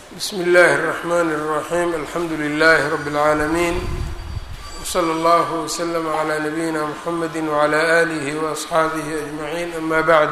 bsmi اllahi الرحmn الرaحيم alxamdu لlh رb العaalمين وslى اllه وslm عlى نbyina mحamedi وعlى آlih وأصxaabih أجمعين ama bعd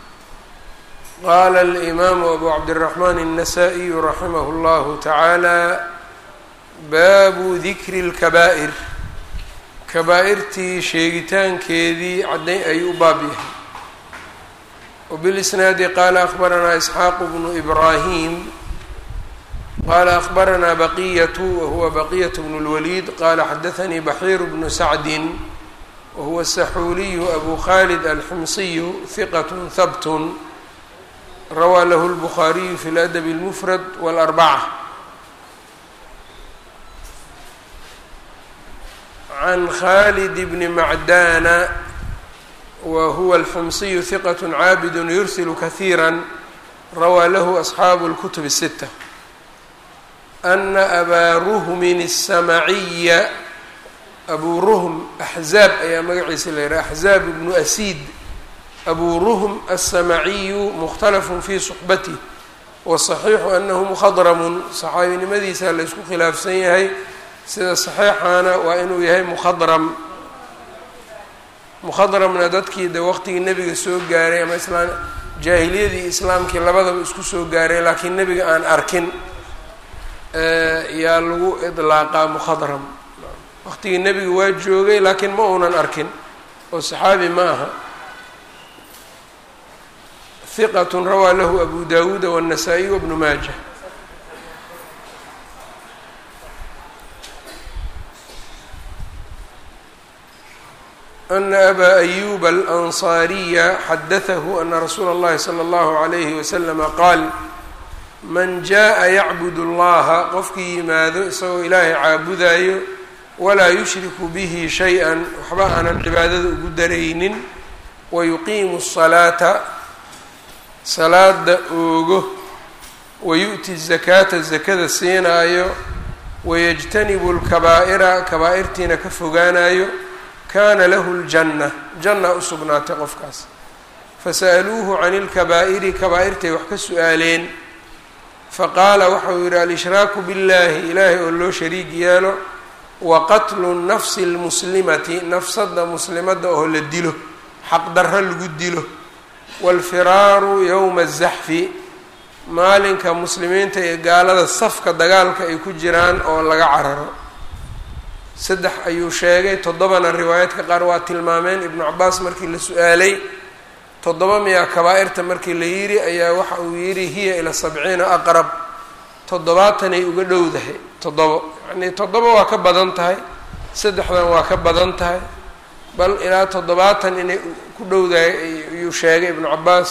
qala الإmam أbu cabdالرحmn النsائي raximh اllah taعalى baabu dikri الكaba'ir kabaa-irtii sheegitaankeedii cadday ayuu u baab yahay وبالإsnaadi qala أخbaranaa إسxaaq bnu إbrahim qala أخbaranaa baqiyaة wahuwa baqiyaة bn الwlيd qala xadaثnii baxiir bnu sacdi wahuwa الsaxuuliyu abu khalid alximsiyu ثiqaة habt rawaa lahu الbخariyu fi اladb الmfrad wاlأrbacة can khalid bni macdana whuwa alxumsiyu hiqat caabid yursil kahiira rawaa lahu asxaabu اlkutub الsita ana abaa ruhmin الsamaciya abuu ruhm axzaab ayaa magaciisa la yidhaha axzaab bnu asiid abuu ruhm الsamaciyu mukhtalafun fi suxbatih waصaxiixu anahu mukhadramun saxaabinimadiisa la ysku khilaafsan yahay sida saxiixaana waa inuu yahay mukhadram mukhadramna dadkii de waqtigii nebiga soo gaaray ama islaam jaahiliyadii islaamkii labadaba isku soo gaaray laakiin nebiga aan arkin yaa lagu idlaaqaa mukhadram waqtigii nebiga waa joogay laakiin ma uunan arkin oo saxaabi ma aha hiqat rawaa lahu abu dawuuda wالnasaa-iy wbnu maaja ana abaa ayuba alansaariya xadatahu ana rasuula اllahi salى اllahu عalayhi waslama qaal man jaءa yacbud اllaha qofkii yimaado isagoo ilaahay caabudayo walaa yushriku bihi shay-a waxba aanan cibaadada ugu daraynin wayuqiimu الsalaata salaada oogo wayu'ti الzakaata zakada siinaayo wayajtanibu اlkabaa'ira kabaa-irtiina ka fogaanayo kana lahu ljanna janna u sugnaatay qofkaas fasa'aluuhu can ilkabaa'iri kabaa-irtay wax ka su-aaleen faqaala waxau yidhi alshraaku biاllahi ilaahay oo loo shariig yeelo wa qatlu nafsi اlmuslimati nafsada muslimadda oo la dilo xaqdarro lagu dilo waalfiraaru yowma azaxfi maalinka muslimiinta iyo gaalada safka dagaalka ay ku jiraan oo laga cararo saddex ayuu sheegay toddobana riwaayaadka qaar waa tilmaameen ibnu cabaas markii la su-aalay toddoba miyaa kabaa-irta markii la yidhi ayaa waxa uu yidhi hiya ilaa sabciina aqrab toddobaatanay uga dhowdahay toddobo yacnii toddoba waa ka badan tahay saddexdan waa ka badan tahay bal ilaa toddobaatan inay ku dhowdahay ayuu sheegay ibnu cabaas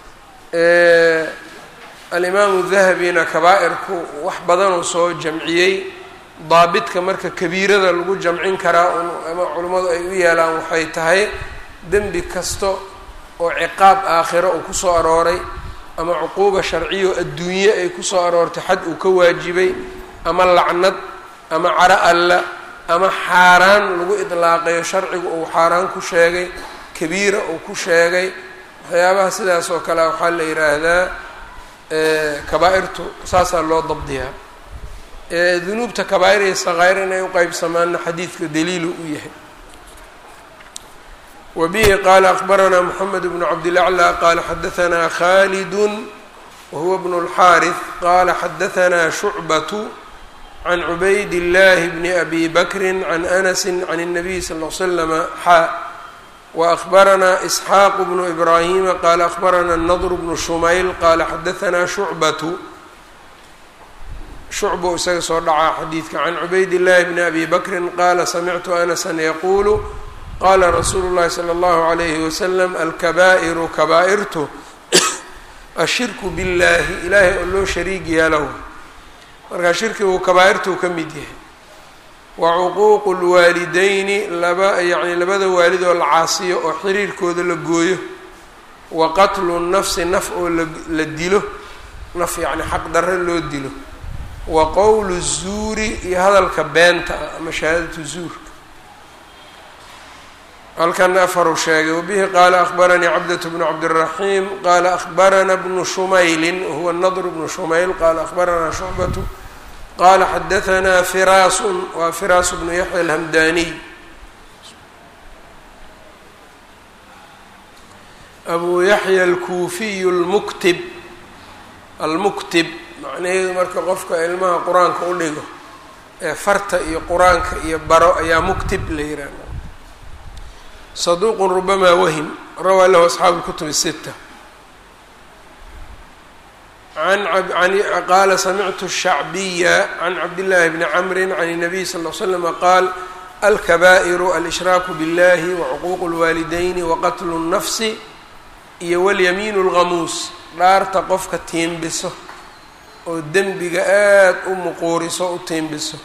alimaamu dahabina kabaa-irku wax badanuu soo jamciyey daabitka marka kabiirada lagu jamcin karaa ama culimmadu ay u yeelaan waxay tahay dembi kasta oo ciqaab aakhiro uu kusoo arooray ama cuquuba sharciyo adduunye ay kusoo aroortay xad uu ka waajibay ama lacnad ama caro alla ama xaaraan lagu idlaaqayo sharcigu uu xaaraan ku sheegay kabiira uu ku sheegay waxyaabaha sidaas oo kale waxaa la yidhaahdaa kabaa-irtu saasaa loo dabdiyaa dunuubta kabaa-ir iyo sakaa'ir inay u qeybsamaanna xadiidka daliilu u yahay wa bihi qaala akbaranaa moxamed bnu cabdilaclى qaala xadahanaa khalidu wahuwa bnu اlxaariث qaala xadahanaa shucbatu can cubayd اllahi bni abi bakri can anasi can الnabiy sal ll slama xaa waأkhbaranaa isxaaq bnu ibraahima qaala akbaranaa nadr bnu shumayl qaala xadahanaa shucbatu shucbu isaga soo dhacaa xadiidka can cubayd llahi bni abi bakrin qaala samictu anasan yaquulu qaala rasuulu llahi sala allahu alayhi wasalam alkabaa'iru kabaa-irtu ashirku billahi ilaahay oo loo shariig yeelow markaa shirkigu kabaa-irtuu ka mid yahay wa cuquuqu lwaalideyni laba yacni labada waalid oo la caasiyo oo xiriirkooda la gooyo wa qatlu nafsi naf oo la dilo naf yacni xaq darre loo dilo wa qowlu zuuri iyo hadalka beenta ah ama shahaadatu zuurka halkana afaru sheegay wabihi qaala akhbaranii cabdة bnu cabdالraxiim qaala akhbarana bnu shumayli huwa nadr bnu shumayl qaala akhbarana shucbatu qaala xadaanaa firaasun waa firaas bnu yaxya alhamdaniy abu yaxya alkuufiyu lmuktib almuktib macnaheedu marka qofka ilmaha qur-aanka u dhigo ee farta iyo qur-aanka iyo baro ayaa muktib la yihahda saduuqun rubamaa wahim rawaa lahu asxaabu lkutub الsita qaala samictu shacbiya can cabdillaahi bni camri can الnabiy sal ll slama qaal alkabaa'iru alshraaku biاllahi wacuquuqu اlwaalidayni waqatlu الnafsi iyo walyamiinu اlghamuus dhaarta qofka tiimbiso oo dembiga aada u muquuriso u tiimbiso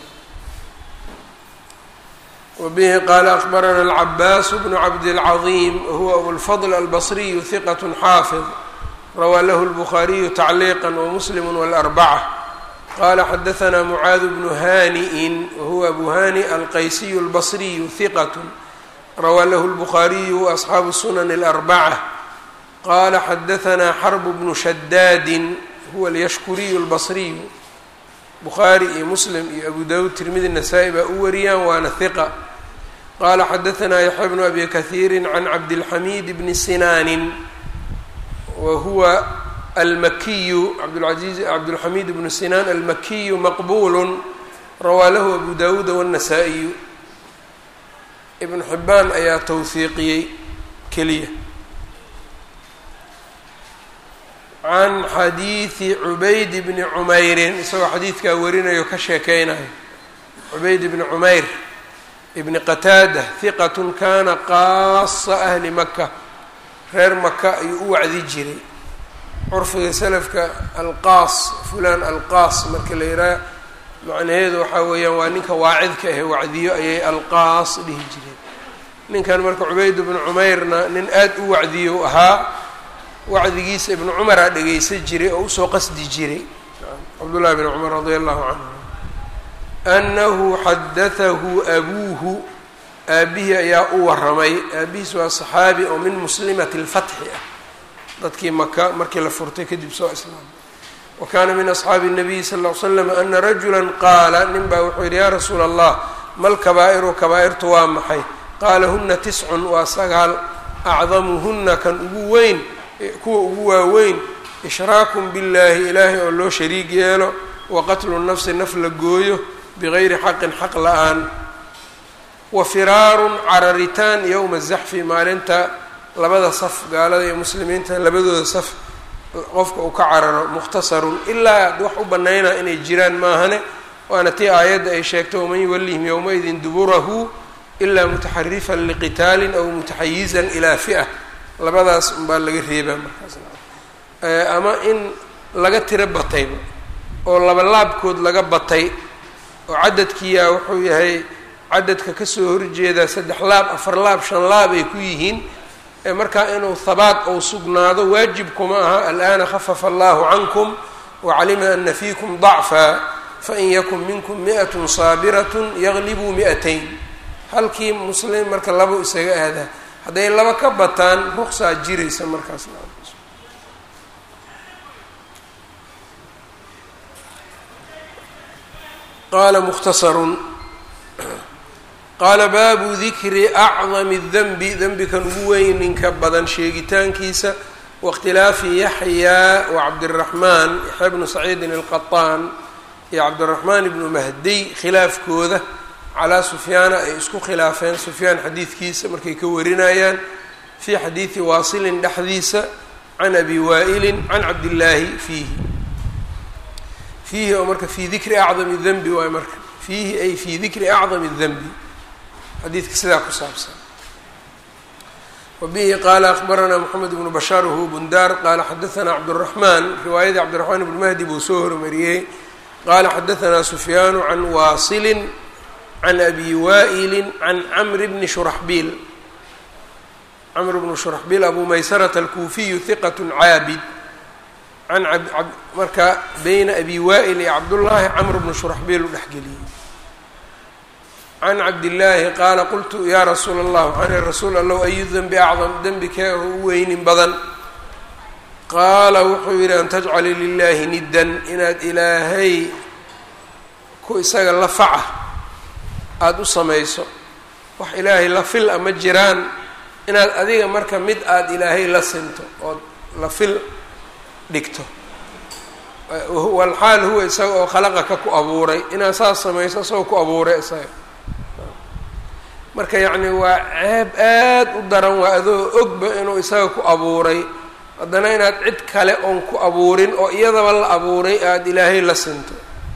wbihi qaala akbarana alcabaas bnu cabdilcaظiim wahuwa abulfadl albasriyu hiqat xaafid rawaa lahu lbukhaariyu tacliiqa wamuslim wاlarbaca qala xadaثna mucaad bnu hani'in wahuwa abu hani alqaysiyu اlbasriyu hiqat rawaa lahu lbukhaariyu waasxaabu sunan اlarbaca qala xadaثna xarb bnu shadaadin huwa alyashkuriyu اlbasriyu bukhaari iyo muslim iyo abu dawud tirmidi nasaa-i baa u wariyaan waana hiqa qaala xadaثna yaxya bnu abi kahiiri can cabdilxamiid bni sinaanin wa huwa almakiyu abdlaiz cabdulxamiid bnu sinaan almakiyu maqbulu rawaa lahu abu dawuuda wالnasaa-iyu ibnu xibaan ayaa towhiiqiyey keliya can xadiidi cubayd bni cumeyrin isagoo xadiidkaa warinayo ka sheekeynayo cubayd bni cumeyr ibni qataada hiqatun kana qaasa ahli maka reer maka ayuu u wacdi jiray curfiga selafka alqaas fulaan alqaas marka la yidhaha macnaheedu waxaa weeyaan waa ninka waacidka ahe wacdiyo ayay alqaas dhihi jireen ninkan marka cubayd bnu cumeyrna nin aada u wacdiyo ahaa wacdigiisa ibnu cumaraa dhegeysan jiray oo usoo qasdi jiray cabdullahi bn cumar radia allahu canhu annahu xadatahu abuuhu aabihii ayaa u waramay aabihiis waa saxaabi oo min muslimati lfatxi ah dadkii maka markii la furtay kadib soo islaamay wa kaana min asxaabi الnabiyi sal ll ly slam ana rajula qaala nin baa wuxuu yidhi yaa rasuula allah mal kabaa'iru kabaa-irtu waa maxay qaala huna tiscun waa sagaal acdamuhuna kan ugu weyn kuwa ugu waaweyn ishraakun billaahi ilaahay oo loo shariig yeelo wa qatlu nafsi naf la gooyo bigayri xaqin xaq la-aan wa firaarun cararitaan yowma zaxfi maalinta labada saf gaalada iyo muslimiinta labadooda saf qofka uu ka cararo mukhtasarun ilaa ad wax u banaynaa inay jiraan maahane waana tii aayadda ay sheegtay waman yuwallihim yowmaidin duburahu ilaa mutaxarifan liqitaalin aw mutaxayizan ilaa fi'a labadaas unbaa laga reebaa markaas ama in laga tiro batayba oo labalaabkood laga batay oo cadadkiiyaa wuxuu yahay cadadka kasoo horjeedaa saddex laab afar laab shan laab ay ku yihiin markaa inuu habaat ou sugnaado waajibkuma aha al'aana khafafa allahu cankum wacalima ana fiikum dacfa fain yakun minkum mi'at saabirat yaglibuu mi'atayn halkii muslim marka labo isaga aadaa hadday laba ka bataan ruqsaa jiraysa markaas qaala mukhtasarun qaala baabu dikri acdami denbi denbikan ugu weyninka badan sheegitaankiisa waاkhtilaafi yaxyaa wa cabdiraxmaan yaxya bnu saciidin alqaطaan iyo cabdiraxmaan ibnu mahdiy khilaafkooda calaa sufyaana ay isku khilaafeen sufyaan xadiidkiisa markay ka warinayaan fii xadiidi waasilin dhexdiisa can abi waa'ilin can cabdillaahi fiihi fiihi oo marka fii dikri acdami denbi waay marka fiihi ay fii dikri acdami denbi xadiidka sidaa ku saabsan wa bihi qaala akbaranaa moxamed ibnu bashaar wahuwa bundaar qaala xadaanaa cabduraxmaan riwaayadii cabdiraxmaan ibnu mahdi buu soo hormariyey qaala xadaanaa sufyaanu can waasilin can abi waa'ili can camri bni shuraxbiil camr bnu shuraxbiil abu maysarata alkuufiyu hiqat caabid can marka beyna abi waa'il iyo cabdullaahi camr bnu shuraxbiil u dhexgeliyey can cabdillaahi qaala qultu yaa rasuula allah waxaan ihi rasuul allow ayu denbi acdam dembi kee u weynin badan qaala wuxuu yidhi an tajcala lilaahi niddan inaad ilaahay ku isaga la faca aada u samayso wax ilaahay la fil a ma jiraan inaad adiga marka mid aada ilaahay la sinto ood la fil dhigto walxaal huwa isaga oo khalaqaka ku abuuray inaad saas samayso isagoo ku abuuray isaga marka yacni waa ceeb aad u daran waa adoo ogba inuu isaga ku abuuray haddana inaad cid kale oon ku abuurin oo iyadaba la abuuray aada ilaahay la sinto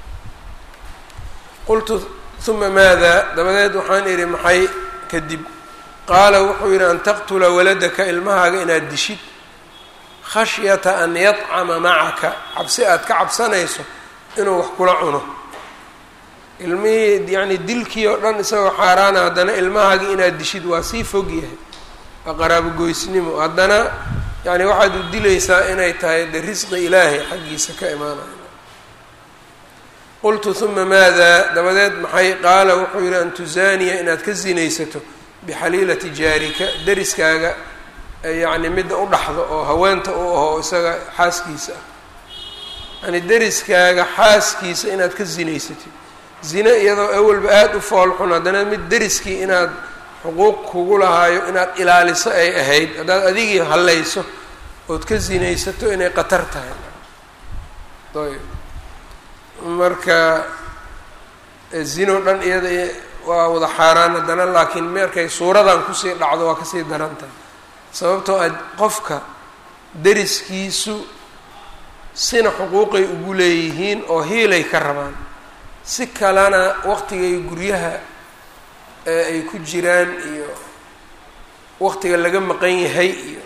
qultu uma maada dabadeed waxaan idhi maxay kadib qaala wuxuu yidhi an taqtula waladaka ilmahaaga inaad dishid khashyata an yadcama macaka cabsi aad ka cabsanayso inuu wax kula cuno ilmihii yacni dilkii oo dhan isagoo xaaraana haddana ilmahaagii inaad dishid waa sii fog yahay waa qaraabogoysnimo haddana yani waxaad u dilaysaa inay tahay de risqi ilaahay xaggiisa ka imaanayo qultu uma maada dabadeed maxay qaala wuxuu yidhi an tusaaniya inaad ka sinaysato bixaliilati jaarika deriskaaga yacni midda u dhaxdo oo haweenta u aho isaga xaaskiisa ah yani deriskaaga xaaskiisa inaad ka sinaysatid zine iyadoo awalba aada u foolxun haddana mid deriskii inaad xuquuq kugu lahaayo inaad ilaaliso ay ahayd haddaad adigii hallayso ood ka sinaysato inay qatar tahay ayb marka zino dhan iyada waa wada xaaraan haddana laakiin markay suuradan kusii dhacdo waa kasii daran tahay sababtoo a qofka deriskiisu sina xuquuqay ugu leeyihiin oo hiilay ka rabaan si kalena waqtigay guryaha ay ku jiraan iyo waqtiga laga maqan yahay iyo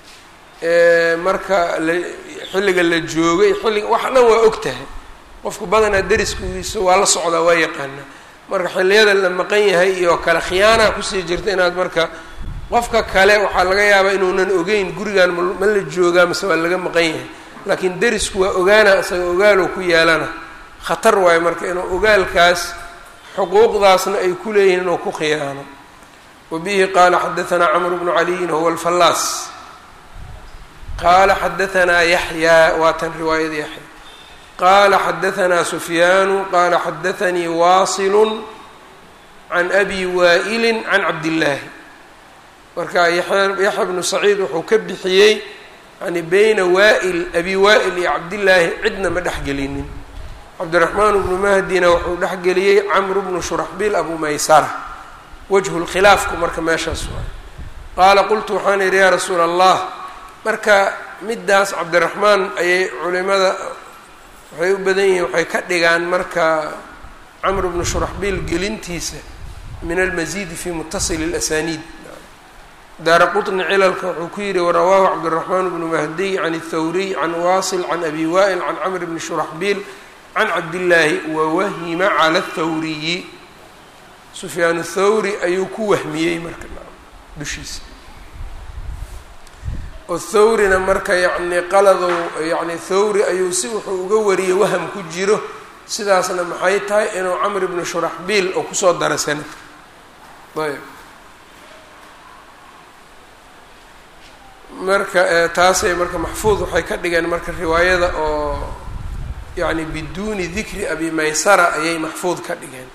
marka la xilliga la joogay xilliga wax dhan waa og tahay qofku badanaa deriskiisu waa la socdaa waa yaqaanaa marka xilliyada la maqan yahay iyo kale khiyaanaa kusii jirta inaad marka qofka kale waxaa laga yaabaa inuunan ogeyn gurigan ma la joogaa mase waa laga maqan yahay laakiin derisku waa ogaana isaga ogaalow ku yeelana khatar waayo marka inuu ogaalkaas xuquuqdaasna ay ku leeyihiin inuu ku khiyaano wa bihi qaala xadaanaa camr bnu caliyin huwa alfallaas qaala xadaanaa yaxyaa waa tan riwaayada yaxya qaala xadaanaa sufyaanu qaala xadaanii waasilu can abi waa'ilin can cabdillaahi marka yaxya bnu saciid wuxuu ka bixiyey yani beyna waa'il abi waa'il iyo cabdillaahi cidna ma dhexgelinin cabdiraxmaan bnu mahdina wuxuu dhexgeliyey camru bnu shuraxbiil abu maysara wajhu lkhilaafku marka meeshaas waay qaala qultu waxaan idhi yaa rasuula allah marka middaas cabdiraxmaan ayay culimada waxay u badan yihiin waxay ka dhigaan marka camru bnu shuraxbiil gelintiisa min almasiidi fi mutasili اlasaniid daara quطni cilalka wuxuu ku yihi warawaahu cabdiraxmaan bnu mahdiy can اthawriy can waasil can abi wa'il can camr bni shuraxbiil can cabdillaahi wawahima cala athawriyi sufyaan thawri ayuu ku wahmiyey marka dushiisa oo thawrina marka yacni qaladow yacni thawri ayuu si wuxuu uga wariyey waham ku jiro sidaasna maxay tahay inuu camr bnu shuraxbiil oo kusoo dara sanadka ayb marka taasay marka maxfuud waxay ka dhigeen marka riwaayada oo yani biduuni dikri abi maysara ayay maxfuud ka dhigeen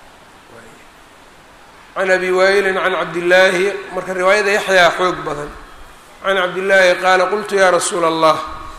can abi waa'ilin can cabdillaahi marka riwaayada yaxyaa xoog badan can cabdillaahi qaala qultu ya rasuula allah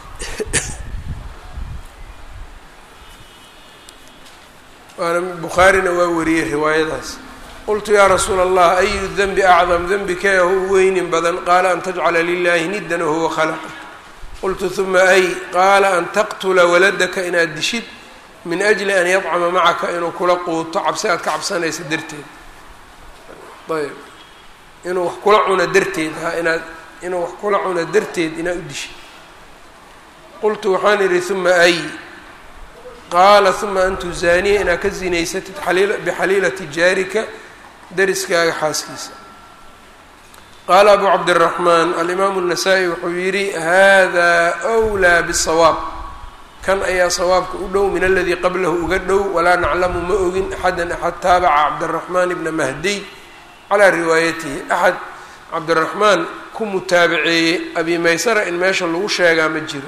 waana bukhaarina waa wariyey riwaayadaas qultu yaa rasuula allah ayu denbi acdam denbi kee hu weynin badan qaala an tajcala lilahi niddan wahuwa khalaqak qultu huma ay qaala an taqtula waladaka inaad dishid min ajli an yadcama macaka inuu kula quuto cabsi aad ka cabsanaysa darteed ayb inuu wax kula cuno darteed ha inaad inuu wax kula cuno darteed inaad u dishid qultu waxaan idhi huma ay qaala huma an tuzaaniya inaad ka zinaysatid bixaliilati jaarika deriskaaga xaaskiisa qaala abu cabdiraxmaan alimaamu الnasaa-i wuxuu yidhi hada wlaa bالsawaab kan ayaa sawaabka u dhow min aladii qablahu uga dhow walaa naclamu ma ogin axadan axad taabaca cabdiraxmaan ibna mahdiy calaa riwaayatihi axad cabdiraxmaan ku mutaabaceeyey abi maysara in meesha lagu sheegaa ma jiro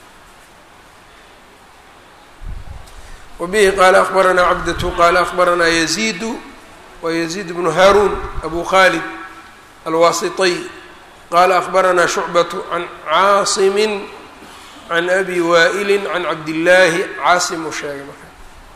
wabihi qaala akbaranaa cabdatu qaala akbaranaa yaziidu wa yaziid bnu haaruun abu khalid alwaasitiy qaala akbaranaa shucbatu can caasimin can abi waa'ili can cabdillaahi caasim uu sheegay marka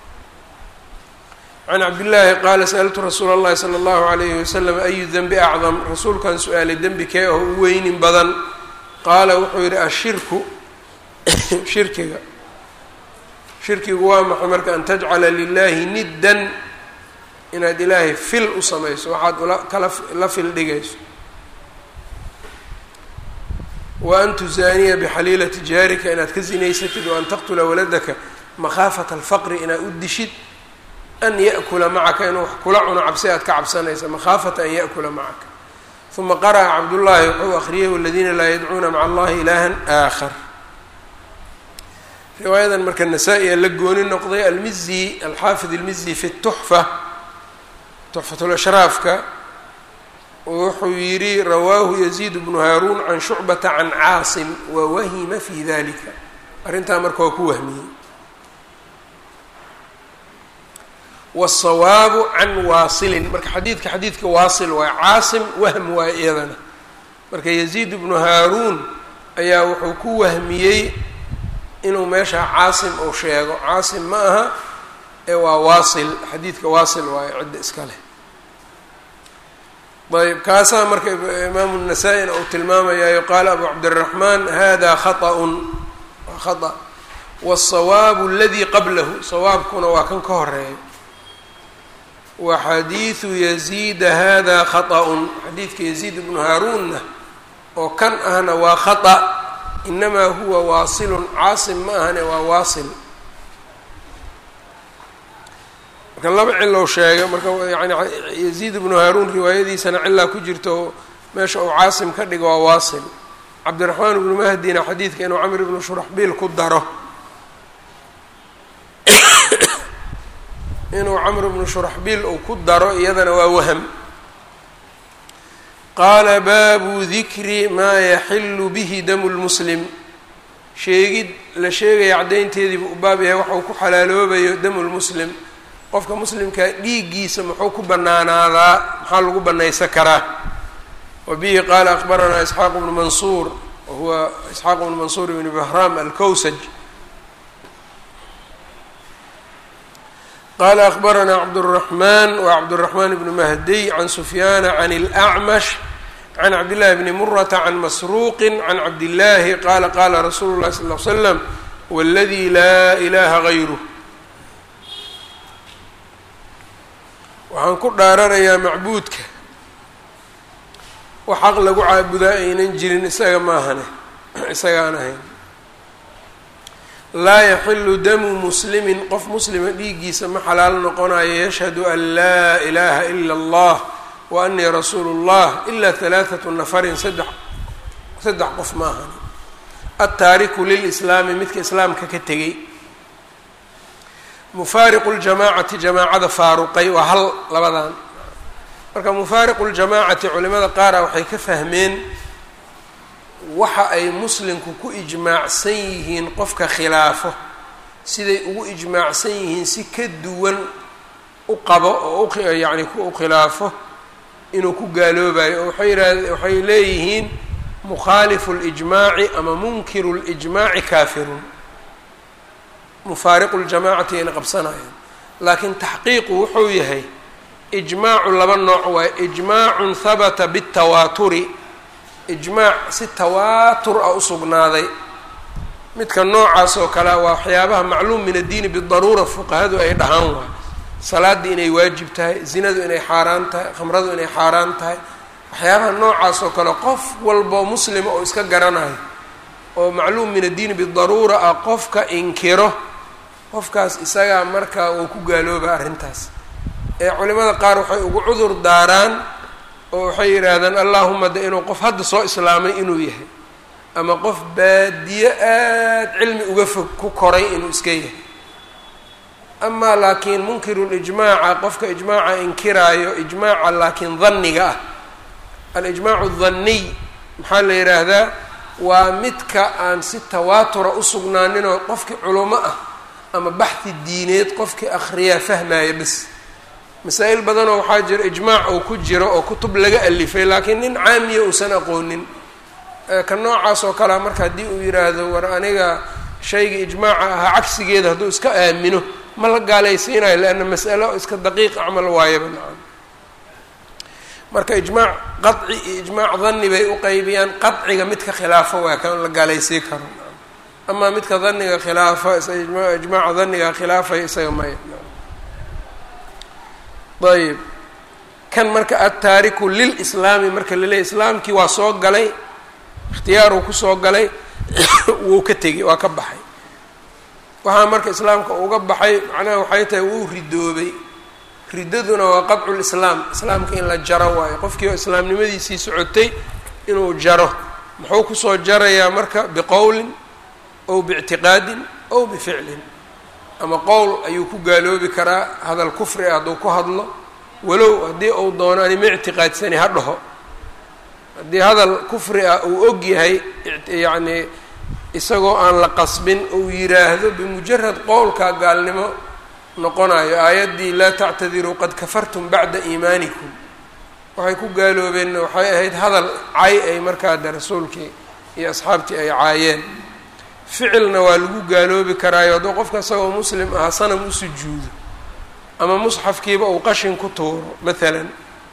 can cabdillaahi qaala sa'altu rasuula اllahi salى اllahu alayhi wasalam ayu denbi acdam rasuulkan su-aalay dembi kee oo u weynin badan qaala wuxuu yidhi ashirku shirkiga shirkigu waa maxay marka an tajcala lilahi niddan inaad ilaahay fil u samayso waxaad ula kala la fil dhigayso wa an tuzaaniya bixaliilati jaarika inaad ka zinaysatid wa an taqtula waladaka makhaafata alfaqri inaad u dishid an ya'kula macaka inuu wax kula cuno cabsi aad ka cabsanaysa makhaafata an ya'kula macaka uma qara'a cabdullaahi wuxuu akhriyay waladiina laa yadcuuna maca allahi ilaahan aakhar riwaayadan marka nasaa-i a la gooni noqday almizi alxaafid almizi fi tuxfa tuxfatulashraafka wuxuu yidhi rawaahu yaziid bnu haaruun can shucbata can caasim wawahima fi dalika arrintaa marka waa ku wahmiyey wالsawaabu can waasilin marka xadiidka xadiidka waasil waay caasim wahm waay iyadana marka yaziid bnu haaruun ayaa wuxuu ku wahmiyey inuu meesha caasim uu sheego caasim ma aha ee waa waasil xadiidka waasil waayo cidda iska leh ayb kaasaa marka imaamu الnasaa-ina uu tilmaamayayo qaala abu cabdالraxmaan hada khaطأun waa khaطأ wالsawaabu اladii qablahu sawaabkuna waa kan ka horeeya wa xadiidu yaziida hada khaطأun xadiidka yaziid bnu haaruunna oo kan ahna waa khaطأ inamaa huwa waasilun caasim ma ahane waa waasil marka laba cilow sheega marka yani yaziid bnu haaruun riwaayadiisana cilaa ku jirto meesha uu caasim ka dhigo waa waasil cabdiraxmaan ibnu mahdina xadiidka inuu camr ibnu shuraxbiil ku daro inuu camr ibnu shuraxbiil uu ku daro iyadana waa waham qaala baabu dikri maa yaxilu bihi damu lmuslim sheegid la sheegaya caddaynteediibu u baab yahay waxa uu ku xalaaloobayo damu lmuslim qofka muslimkaa dhiiggiisa muxuu ku bannaanaadaa maxaa lagu bannaysan karaa wa bihi qaala akbaranaa isxaaq bnu mansuur wa huwa isxaaq bnu mansuur ibni bahraam alkowsaj qaala akbaranaa cabdالraxmaan wa cabdالraxmaan bnu mahdiy can sufyaana can اlأcmash can cabdillahi bni murata can masruuqi can cabdillaahi qaala qaala rasuulu llahi sal l slam wاladii laa ilaha gayruh waxaan ku dhaaranayaa macbuudka wax xaq lagu caabudaa aynan jirin isaga maahane isagaan ahayn laa yaxilu damu muslimin qof muslima dhiiggiisa ma xalaal noqonayo yashhadu an laa ilaaha ila allah wa anii rasuulu اllah ilaa halaaثatu nafarin saddex saddex qof ma ahani altaariku lilislaami midka islaamka ka tegey mufaariqu ljamaacati jamaacada faaruqay waa hal labadan marka mufaariqu ljamaacati culimada qaara waxay ka fahmeen waxa ay muslimku ku ijmaacsan yihiin qofka khilaafo siday ugu ijmaacsan yihiin si ka duwan u qabo oo uyacni u khilaafo inuu ku gaaloobayo oo waxay yihahde waxay leeyihiin mukhaalifu اlijmaaci ama munkiru اlijmaaci kaafirun mufaariqu ljamacati ayna qabsanayaan laakiin taxqiiqu wuxuu yahay ijmaacu laba nooc waaye ijmaacun habata bاtawaaturi ijmaac si tawaatur ah u sugnaaday midka noocaas oo kalea waa waxyaabaha macluum min addiini bidaruura fuqahadu ay dhahaan waay salaaddii inay waajib tahay zinadu inay xaaraan tahay khamradu inay xaaraan tahay waxyaabaha noocaas oo kale qof walboo muslima oo iska garanayo oo macluum min addiini bidaruura ah qofka inkiro qofkaas isagaa markaa uu ku gaalooba arrintaas ee culimada qaar waxay ugu cudur daaraan oo waxay yidhaahdaan allaahuma de inuu qof hadda soo islaamay inuu yahay ama qof baadiye aada cilmi uga fog ku koray inuu iska yahay amaa laakiin munkirulijmaaca qofka ijmaaca inkiraayo ijmaaca laakiin danniga ah alijmaacu danniy maxaa la yidhaahdaa waa midka aan si tawaatura u sugnaaninoo qofkii culamo ah ama baxhi diineed qofkii akhriyaa fahmaya bas masaa-il badanoo waxaa jira ijmaac uu ku jiro oo kutub laga alifay laakiin nin caamiya uusan aqoonin ka noocaas oo kalea marka haddii uu yidhaahdo war aniga shayga ijmaaca ahaa cagsigeeda hadduu iska aamino ma la gaalaysiinayo leanna mas'alo iska daqiiq acmal waayaba nacam marka ijmaac qaci iyo ijmaac danni bay u qeybiyaan qaciga midka khilaafo waa kan la gaalaysiin karo amaa midka daniga khilaafa ijmaaca daniga khilaafaya isaga maya ayb kan marka adtaariku lilislaami marka laleeyahy islaamkii waa soo galay ikhtiyaaruu kusoo galay wuu ka tegey waa ka baxay waxaa marka islaamka uga baxay macnaha waxay tahay wuu ridoobay riddaduna waa qabcu lislaam islaamka in la jaro waayo qofkii oo islaamnimadiisii socotay inuu jaro muxuu kusoo jarayaa marka biqowlin ow biictiqaadin ow bificlin ama qowl ayuu ku gaaloobi karaa hadal kufri ah hadduu ku hadlo walow haddii uu doono anima ictiqaadsani ha dhaho haddii hadal kufri ah uu og yahay yacnii isagoo aan la qasbin uu yiraahdo bimujarad qowlkaa gaalnimo noqonayo aayaddii laa tactadiruu qad kafartum bacda iimaanikum waxay ku gaaloobeenna waxay ahayd hadal cay ay markaa de rasuulkii iyo asxaabtii ay caayeen ficilna waa lagu gaaloobi karaayo hadduu qofka isagoo muslim ahaa sanam u sujuudo ama musxafkiiba uu qashin ku tuuro maalan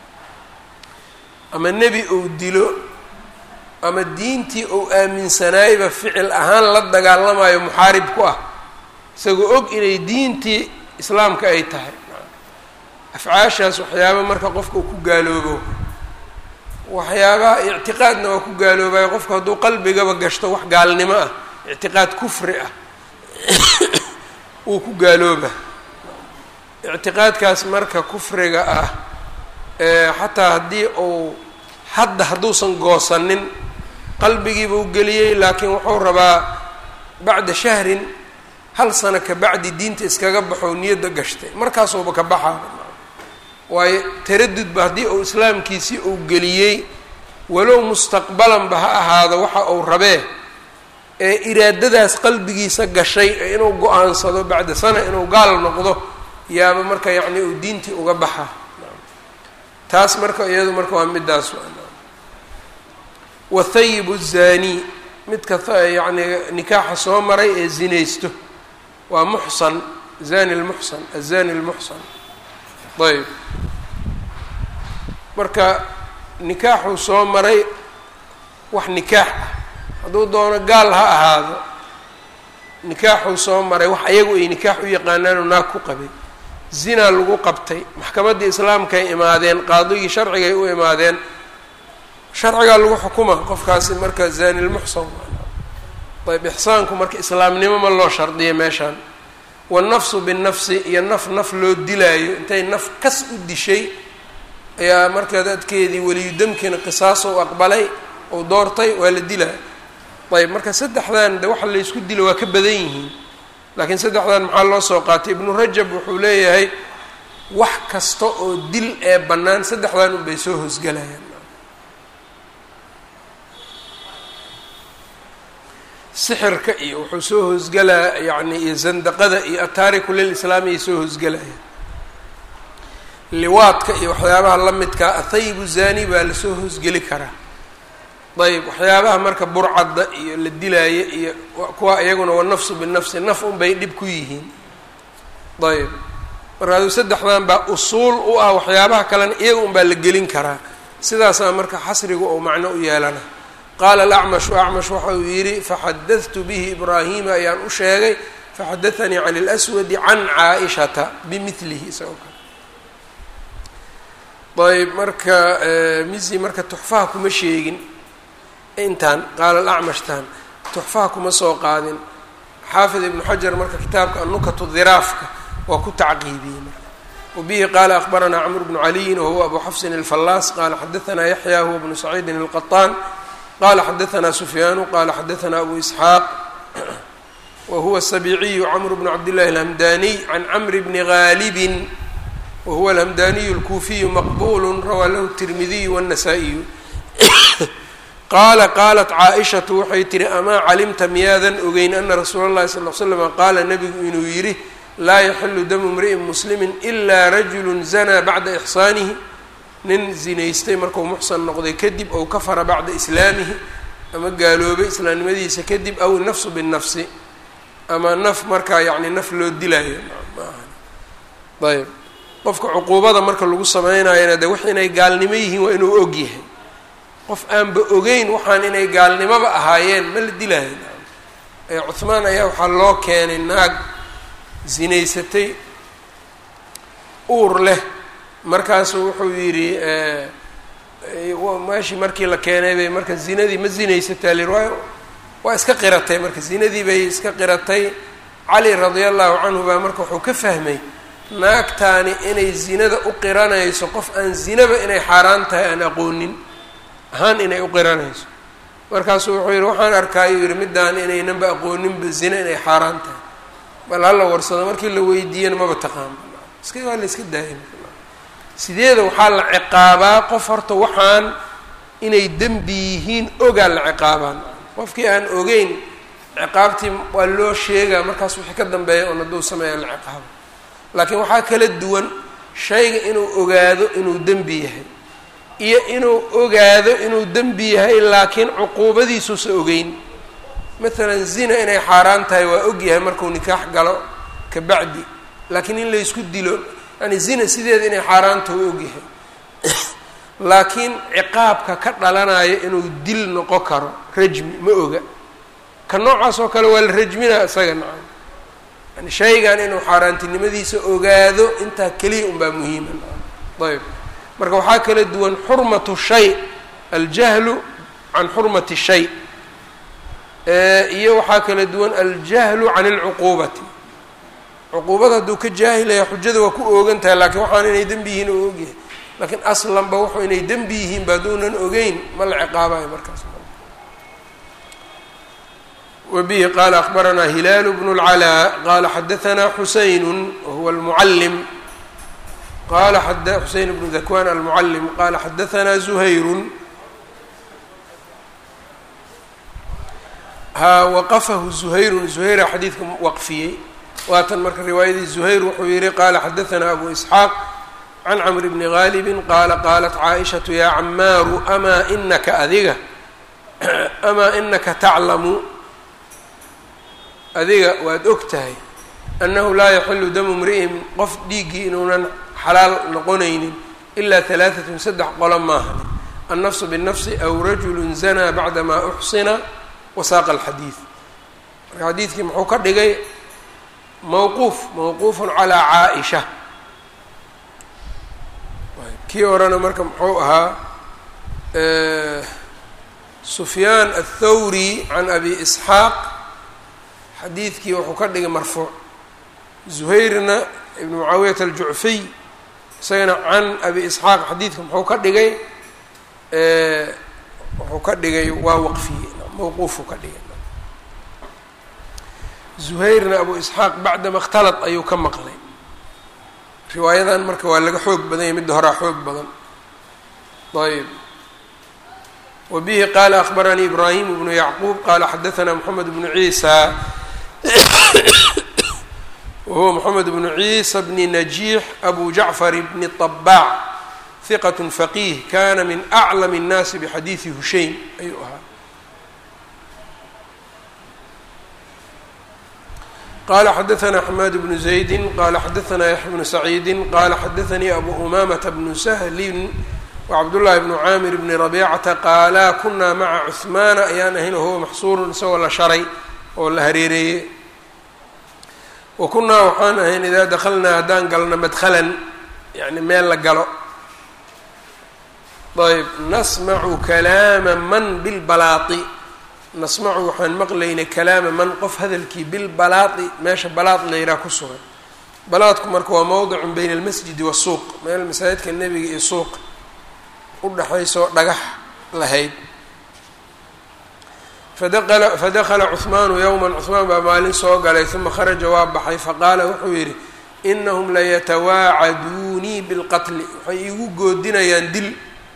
ama nebi uu dilo ama diintii uu aaminsanaayba ficil ahaan la dagaalamayo muxaarib ku ah isagoo og inay diintii islaamka ay tahay afcaashaas waxyaaba marka qofka uu ku gaaloobo waxyaabaha ictiqaadna waa ku gaaloobayo qofka hadduu qalbigaba gashto wax gaalnimo ah ictiqaad kufri ah wuu ku gaalooba ictiqaadkaas marka kufriga ah xataa haddii uu hadda hadduusan goosanin qalbigiiba u geliyey laakiin wuxuu rabaa bacda shahrin hal sano ka bacdi diinta iskaga baxo niyadda gashtay markaasuuba ka baxaa waayo taradudba haddii uu islaamkiisii uu geliyey walow mustaqbalanba ha ahaado waxa uu rabee ee iraadadaas qalbigiisa gashay ee inuu go-aansado bacda sana inuu gaal noqdo yaaba marka yacni uu diintii uga baxa taas marka iyadu marka waa midaas wathayib الzani midka yacni nikaaxa soo maray ee zinaysto waa muxsan zani lmuxsan azani lmuxsan ayb marka nikaaxuu soo maray wax nikaax ah hadduu doono gaal ha ahaado nikaaxuu soo maray wax ayagu ay nikaax u yaqaanaanoo naag ku qabay zinaa lagu qabtay maxkamaddii islaamkaay imaadeen qaadigii sharcigay u imaadeen sharcigaa lagu xukuma qofkaasi marka zani lmuxsan ayb ixsaanku marka islaamnimo ma loo shardiya meeshaan wannafsu binnafsi iyo naf naf loo dilaayo intay naf kas u dishay ayaa marka dadkeedii weliyudamkiina qisaas ou aqbalay ou doortay waa la dilaa ayb marka saddexdan de waxa laysku dilo waa ka badan yihiin laakiin saddexdan maxaa loo soo qaatay ibnu rajab wuxuu leeyahay wax kasta oo dil ee bannaan saddexdan unbay soo hoosgalayaan sixirka iyo wuxuu soo hoosgalaa yacni iyo zandaqada iyo ataariku lilislaami ay soo hoosgalayaan liwaadka iyo waxyaabaha la midkaa athayibu zani baa lasoo hoosgeli karaa ayb waxyaabaha marka burcadda iyo la dilaayo iyo kuwa iyaguna wanafsu binafsi naf unbay dhib ku yihiin ayb marka aduu saddexdan baa usuul u ah waxyaabaha kalena iyaga un baa la gelin karaa sidaasaa marka xasrigu ou macno u yeelana qaala alacmashu acmash waxa uu yidhi faxadadtu bihi ibraahima ayaan u sheegay faxadaanii can اlswadi can caaishata bimilihi isagoo kale ayb marka misi marka tuxfaha kuma sheegin intaan qaala alacmashtan tuxfaha kuma soo qaadin xaafid ibnu xajar marka kitaabka anukatu dhiraafka waa ku tacqiibiyey marka wabihi qaala akbaranaa cmr bnu caliyin wahuwa abu xafsin alfallaas qaala xadaanaa yaxya huwa bnu saciidin alqaطaan qala xadaثna sufyaanu qala xadaثna abu isxaaq wa huwa الsabiciyu cmr bn cabd llahi اlhamdaniy can cmr bni gaalibin wahuwa alhamdaniyu اlkuufiyu maqbul rawaa lahu الtirmidiyu wالnasaa-iyu qaala qaalat caaishatu waxay tihi amaa calimta miyaadan ogeyn ana rasuula اllahi sal l slama qaala nabigu inuu yidhi laa yaxilu damu mri'in muslimi ilaa rajulu zanaa bacda ixsaanihi nin zinaystay markuu muxsan noqday kadib ou kafara bacda islaamihi ama gaaloobay islaamnimadiisa kadib aw nafsu binnafsi ama naf markaa yacni naf loo dilaayo ayb qofka cuquubada marka lagu sameynayana de wax inay gaalnimo yihiin waa inuu og yahay qof aanba ogeyn waxaan inay gaalnimoba ahaayeen ma la dilaayo ee cuhmaan ayaa waxaa loo keenay naag zinaysatay uur leh markaasuu wuxuu yidhi meeshii markii la keenay bay marka zinadii ma zinaysataa lir waa waa iska qiratay marka zinadii bay iska qiratay cali radia allahu canhu baa marka wuxuu ka fahmay naagtaani inay zinada u qiranayso qof aan zinaba inay xaaraan tahay aan aqoonin ahaan inay u qiranayso markaasuu wuxuu yidhi waxaan arkaayuu yidhi middaan inaynanba aqooninba zina inay xaaraan tahay bal hala warsado markii la weydiiyana maba taqaano iska waa la iska daaya sideeda waxaa la ciqaabaa qof horta waxaan inay dembi yihiin ogaa la ciqaabaan qofkii aan ogeyn ciqaabtii waa loo sheegaa markaas wixii ka dambeeya oon hadduu sameeya la ciqaabo laakiin waxaa kala duwan shayga inuu ogaado inuu dembi yahay iyo inuu ogaado inuu dembi yahay laakiin cuquubadiisuusa ogeyn maalan zina inay xaaraan tahay waa og yahay markuu nikaax galo ka bacdi laakiin in laysku dilo yani zina sideeda inay xaaraanta waa og yahay laakiin ciqaabka ka dhalanayo inuu dil noqon karo rajmi ma oga ka noocaas oo kale waa la rajminaa isaga nacam yani shaygan inuu xaaraantinimadiisa ogaado intaa keliya unbaa muhiima ayb marka waxaa kala duwan xurmatu shay aljahlu can xurmati shay iyo waxaa kala duwan aljahlu can alcuquubati cuquubada hadduu ka jaahilaya xujada waa ku oogan tahay laakiin waxaan inay dembi yihiin oo ogyahay laakiin aslanba wuxuu inay dembi yihiin ba hadduunan ogeyn ma la ciqaabayo markaas wbihi qala akbaranaa hilaalu bnu اlcalaa qala xadaanaa xuseyn wahuwa almucalim qala xuseyn bnu dakwan almucalim qala xadaanaa zuhayru ha waqafahu zuhayrun zuhayra xadiidka waqfiyey waatan marka riwaayadii zuhayr wuxuu yihi qala xadaanaa abu isxaaq can camr bni gaalibi qaala qaalat caaishatu ya camaaru amaa inaka adiga amaa inaka taclamu adiga waad og tahay annahu laa yaxilu damu mri'in qof dhiiggii inuunan xalaal noqonaynin ilaa halaaatun saddex qolo maaha annafsu binnafsi aw rajulu zanaa bacdamaa uxsina wasaaqa alxadiid marka xadiidkii muxuu ka dhigay mawquuf mawquufun calaa caa-isha kii horena marka muxuu ahaa sufyaan athawri can abi isxaaq xadiidkii wuxuu ka dhigay marfuuc zuhayrna ibnu mucaawiyata aljucfiy isagana can abi isxaaq xadiidka muxuu ka dhigay wuxuu ka dhigay waa waqfiyey mawquufuu ka dhigay zuhayrna abu isxaaq bacdama اkhtalad ayuu ka maqlay riwaayadan marka waa laga xoog badan yahy midda horaa xoog badan ayb wa bihi qaala akbaranii ibraahim bnu yacquub qaala xadaanaa moxamed bnu ciisa wahuwa moxamed bnu ciisa bni najiix abu jacfar bni طabaac hiqat faqiih kana min aclam الnaasi bxadiidi hushaym ayuu ahaa qala xadaanaa xamaad bnu zaydi qala xadaanaa yaxya bnu saciidi qala xadaanii abu umamata bnu sahlin wacabdullaahi bnu caamir bni rabiicata qaalaa kunaa maca cuhmaana ayaan ahayn wahuwa maxsuurun isagoo la sharay oo la hareereeyey wa kunaa waxaan ahayn idaa dakhalnaa haddaan galno madkhalan yani meel la galo ayb nasmacu kalaama man bilbalaati nasmacu waxaan maqlaynay kalaama man qof hadalkii bilbalaati meesha balaad layraa ku sugan balaadku marka waa mowdicun bayna almasjidi wasuuq meel masaajidka nebiga iyo suuq udhexaysoo dhagax lahayd fadaqala fadakala cuhmaanu yowman cuhmaan baa maalin soo galay uma kharaja waa baxay faqaala wuxuu yidhi inahum layatawaacaduunii bilqatli waxay iigu goodinayaan dil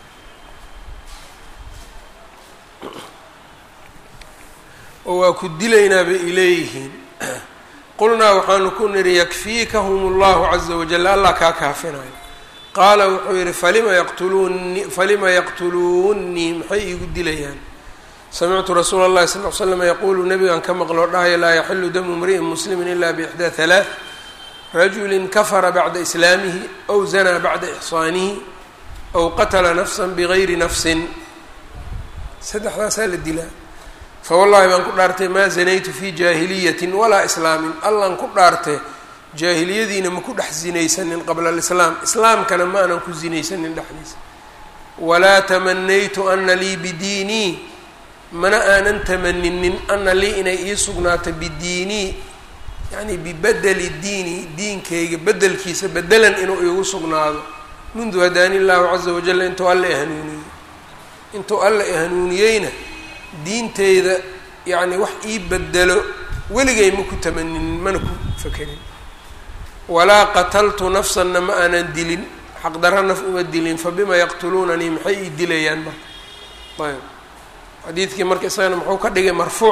oo waa ku dilaynaa bay ileeyihiin qulnaa waxaanu ku nidhi yakfiikahum allahu caza wajal allah kaa kaafinayo qaala wuxuu yidhi falima yaqtuluuni falima yaqtuluunii maxay iigu dilayaan samictu rasuula اllahi sal l slam yaquulu nabigan ka maqloo dhahaya laa yaxilu damu mri'in muslimi ila bixdaa halaaث rajuli kafara bacda islaamihi aw zanaa bacda ixsaanihi aw qatla nafsa bgayri nafsin saddexdaasaa la dilaa fawallahi baan ku dhaartay maa zanaytu fi jaahiliyati walaa islaamin allan ku dhaartay jaahiliyadiina ma ku dhex zinaysanin qabla alislaam islaamkana ma aanan ku zinaysanin dhexdiisa walaa tamanaytu ana lii bidiinii mana aanan tamaninin ana lii inay ii sugnaato bidiinii yacni bibedeli diini diinkayga bedelkiisa bedelan inuu iigu sugnaado mundu hadaani illaahu caza wajal intuu alla ihanuuniyey intuu alla ihanuuniyeyna diinteyda yacni wax ii bedelo weligay ma ku tamaninin mana ku fakerin walaa qataltu nafsanna ma aanan dilin xaqdarra naf uma dilin fabima yaqtuluunanii maxay ii dilayaan marka ayb xadiidkii marka isagana muxuu ka dhigay marfuuc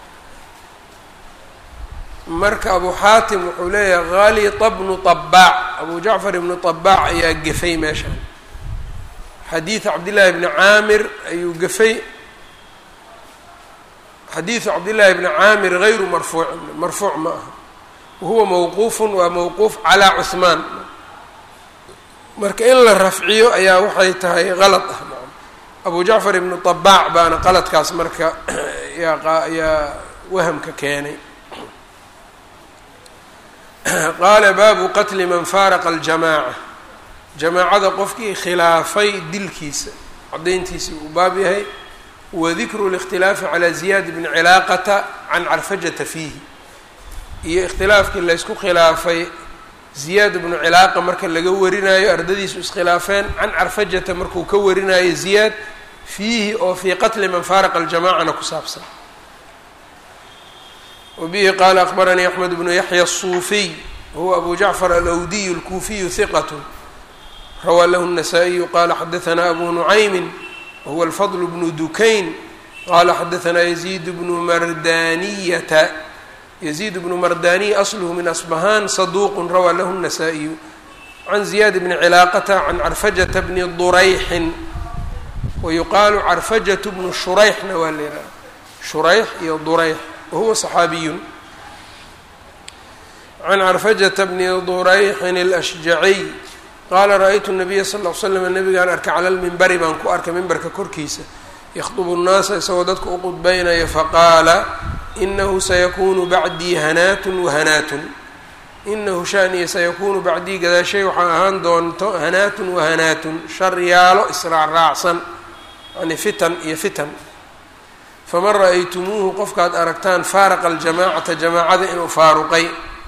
marka abu xaatim wuxuu leeyahay khalita bnu طabaac abu jacfar ibnu طabaac ayaa gefay meeshaan xadiidu cabdillaahi bni caamir ayuu gefay xadiidu cabdillaahi bni caamir gayru marfuucin marfuuc ma aha wahuwa mawquufun waa mawquuf calaa cuhmaan marka in la rafciyo ayaa waxay tahay qalad ah abu jacfar ibnu طabaac baana qaladkaas marka yaa yaa wahamka keenay qaala baabu qatli man faaraqa aljamaaca jamaacada qofkii khilaafay dilkiisa caddayntiisii uu baab yahay wadikru اlاkhtilaafi calى ziyaad bni cilaaqata can carfajata fiihi iyo ikhtilaafkii laysku khilaafay ziyaad bnu cilaaqa marka laga warinayo ardadiisu iskhilaafeen can carfajata markuu ka warinayo ziyaad fiihi oo fii qatli man faaraqa aljamacana ku saabsan wbihi qaala akbaranii axmed bnu yaxya الsuufiy wahuwa abu jacfar alawdiy اlkuufiyu hiqat rawaa lahu الnasaa-iyu qala xadaanaa abu nucaymin wahuwa alfadl bnu dukayn qala xadaanaa yaziid bnu mardaniyata yaziid bnu mardaniy asluhu min asbahaan saduuq rawaa lahu الnasaa-iyu can ziyaad bni cilaaqata can carfajata bni durayxin wayuqaalu carfajatu bnu shurayxna waa la yidhaha shurayx iyo durayx wahuwa صaxaabiyun can carfajata bni durayxin اlashjaciy qaala ra-aytu nabiya sal l slam nabigaan arkay cala lmimbari baan ku arkay mimbarka korkiisa yakhdubu nnaasa isagoo dadka u qudbaynaya faqaala inahu sayakunu bacdii hanaatun wahanaatun inahu shaniya sayakuunu bacdii gadaashay waxaa ahaan doonto hanaatun wahanaatun sharyaalo israacraacsan yani fitan iyo fitan faman ra-aytumuuhu qofkaad aragtaan faaraqa aljamaacata jamaacada inuu faaruqay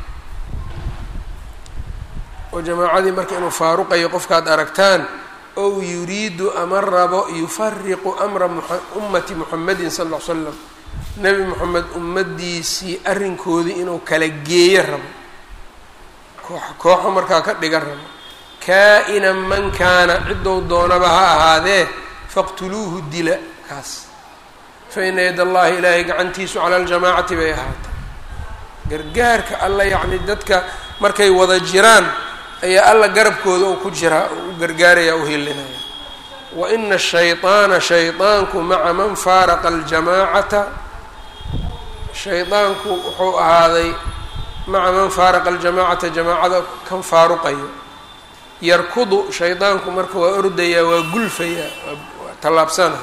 oo jamaacadii marka inuu faaruqayo qofkaad aragtaan ow yuriidu ama rabo yufariqu amra ummati muxamedin sal ll ly slam nebi moxamed ummadiisii arrinkoodii inuu kala geeyo rabo koox kooxo markaa ka dhigan rabo kaa-inan man kaana ciddou doonaba ha ahaadee faqtuluuhu dila kaas fa ina yad allahi ilaahay gacantiisu cala aljamaacati bay ahaatay gargaarka alla yacni dadka markay wada jiraan ayaa alla garabkooda uu ku jiraa oo u gargaaraya u hilinaya wa ina ashayطaana shayطaanku maca man faaraqa aljamaacata shayطaanku wuxuu ahaaday maca man faaraqa aljamaacata jamaacada kan faaruqayo yarkudu shaydaanku marka waa ordayaa waa gulfayaa waa tallaabsana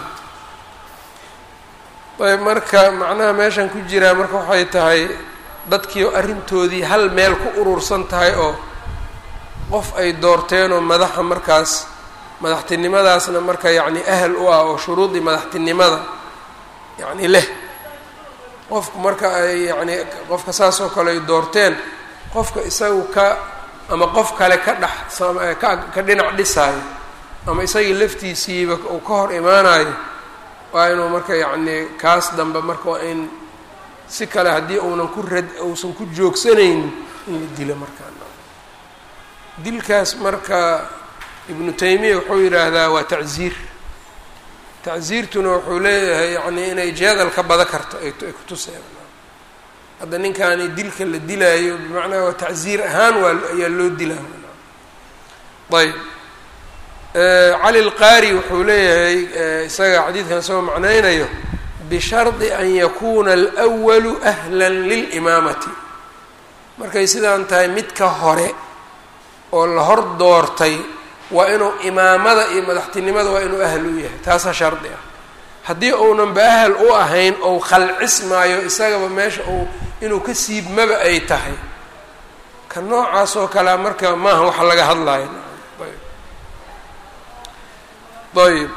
ayb marka macnaha meeshan ku jiraa marka waxay tahay dadkii arrintoodii hal meel ku urursan tahay oo qof ay doorteenoo madaxa markaas madaxtinimadaasna marka yacni ahal u ah oo shuruudii madaxtinimada yacni leh qofku marka ay yacni qofka saas oo kale ay doorteen qofka isagu ka ama qof kale ka dhex ka ka dhinac dhisaayo ama isagii laftiisiiba uu ka hor imaanayo waa inuu marka yacni kaas dambe marka waa in si kale haddii uunan ku rad uusan ku joogsanaynin in la dilo markaa dilkaas marka ibnu taymiya wuxuu yidhaahdaa waa tacziir tacziirtuna wuxuu leeyahay yacni inay jeedal ka bada karto ay kutuseen hadda ninkaani dilka la dilaayo bimacnaa waa tacziir ahaan waa ayaa loo dilaa ayb cali lqaari wuxuu leeyahay isaga xadiidkan soo macnaynayo bishardi an yakuuna alwalu ahlan lilimaamati markay sidaan tahay midka hore oo la hor doortay waa inuu imaamada iyo madaxtinimada waa inuu ahal u yahay taasaa shardi ah haddii uunanba ahal u ahayn ou khalcismaayo isagaba meesha uu inuu ka siibmaba ay tahay ka noocaas oo kalea marka maaha waxa laga hadlayo ayb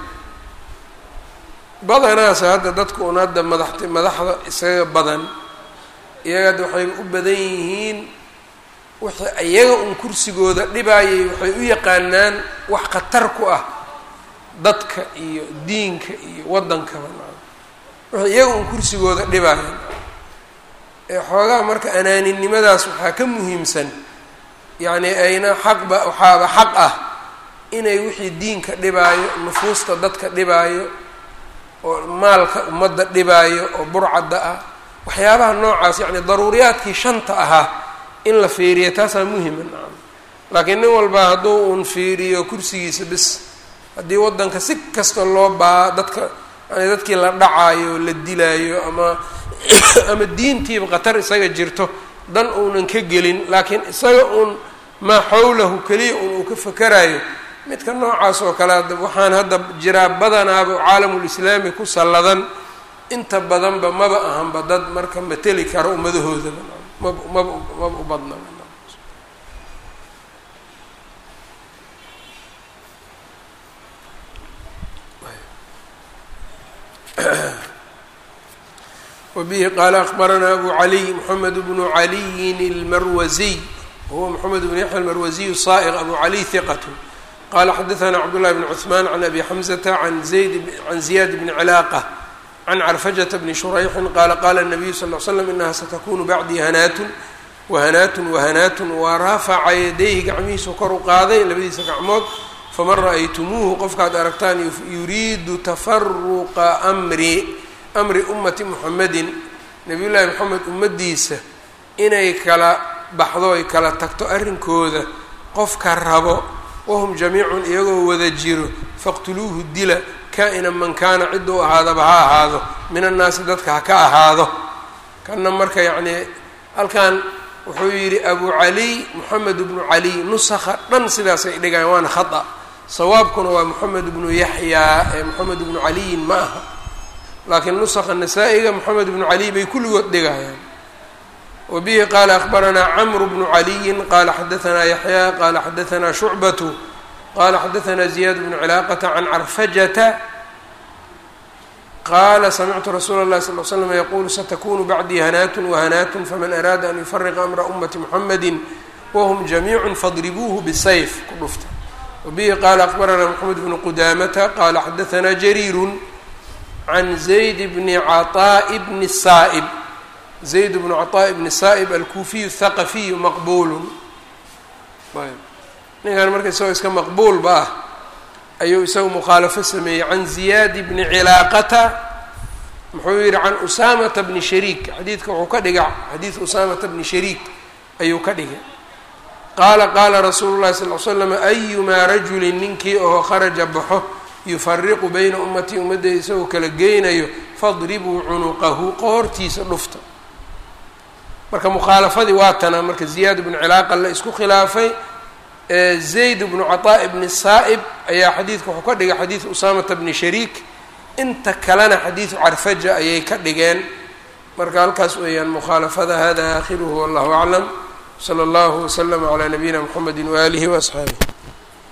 badanaas hadda dadku un hadda madaxt madaxda isaga badan iyaga hadda waxay u badan yihiin wixii iyaga un kursigooda dhibaayay waxay u yaqaanaan wax khatar ku ah dadka iyo diinka iyo waddankaba wixii iyaga un kursigooda dhibaaya ee xoogaha marka anaaninimadaas waxaa ka muhiimsan yacni ayna xaqba waxaaba xaq ah inay wixii diinka dhibaayo nufuusta dadka dhibaayo oo maalka ummadda dhibaayo oo burcadda ah waxyaabaha noocaas yacni daruuriyaadkii shanta ahaa in la fiiriya taasaa muhima nacam laakiin nin walba hadduu uun fiiriyo kursigiisa bis haddii waddanka si kasta loo baa dadka yani dadkii la dhacaayo la dilaayo ama ama diintiiba khatar isaga jirto dan uunan ka gelin laakiin isaga uun maa xawlahu keliya un uu ka fakarayo midka noocaas oo kale waxaan hadda jiraa badanaaba caalamulislaami ku salladan inta badanba maba ahanba dad marka mateli karo ummadahoodaba mab maba maba u badna wbihi qaala akbaranaa abu caliy moxamed bnu caliyin اlmarwaziy wahuwa moxamed bnu yaxya almarwaziy saa'iq abu caliy hiqat qala xadaثna cabdullahi bn cuثman can abi xamzata an zayd can ziyaad bni cilaaqa can carfajata bni shurayxin qaala qala الnabiyu sal ll slam inaha satakunu bacdii hanaatun wahanaatun wahanaatun wa rafaca yadayhi gacmihiisu kor u qaaday labadiisa gacmood faman ra'aytumuuhu qofkaad aragtaan yuriidu tafaruqa amri amri ummati muxamedin nabiy llaahi moxamed ummadiisa inay kala baxdo ay kala tagto arrinkooda qofka rabo wahum jamiicun iyagoo wada jiro faqtuluuhu dila kaa-ina man kaana cidda u ahaadaba ha ahaado min annaasi dadka ha ka ahaado kanna marka yacnii halkan wuxuu yidhi abu caliy moxamed bnu caliy nusakha dhan sidaasay dhigayan waana khata sawaabkuna waa moxamed bnu yaxyaa ee moxamed bnu caliyin ma aha laakiin nusakha nasaa-iga moxamed bnu caliy bay kulligood dhigayaan wa bihi qaala akbaranaa camru bnu caliyin qaala xadaanaa yaxyaa qaala xadaanaa shucbatu qaala xadaanaa ziyaad bnu cilaaqata can carfajata qaala samictu rasuula اllahi sal l slam yaquulu satakunu bacdii hanaatun wahanaatun faman araada an yufariqa amra ummati muxamedi wahum jamiicu fadribuuhu bisayf ku dhufta wabihi qaala akbaranaa moxamed bnu qudaamata qaala xadaanaa jariirun can zayd bni caطaaءi bni saa'ib zayd bnu caطaaءi bni saa'ib alkuufiyu thaqafiyu maqbuulun ayb ninkan marka isagoo iska maqbuulba ah ayuu isagu mukhaalafo sameeyey can ziyaad bni cilaaqata muxuu yihi can usaamata bni shariik xadiidka wuxuu ka dhiga xadiid usaamata bni shariik ayuu ka dhigay qaala qaala rasuulu llahi sal l slam ayumaa rajulin ninkii oo kharaja baxo yufariqu bayna ummatii ummaddeeda isagoo kala geynayo fadribuu cunuqahu qoortiisa dhufta marka mukhaalafadii waa tana marka ziyaad bnu cilaaqa la isku khilaafay zayd bnu caطaaءi bni saa'ib ayaa xadiidka wuxuu ka dhigay xadiid usaamata bni shariik inta kalena xadiidu carfaja ayay ka dhigeen marka halkaas weeyaan mukhaalafada hada aakhiruhu wallahu aclam slى اllahu wslm عlى nabiyina mxamedi waalihi وaصxaabih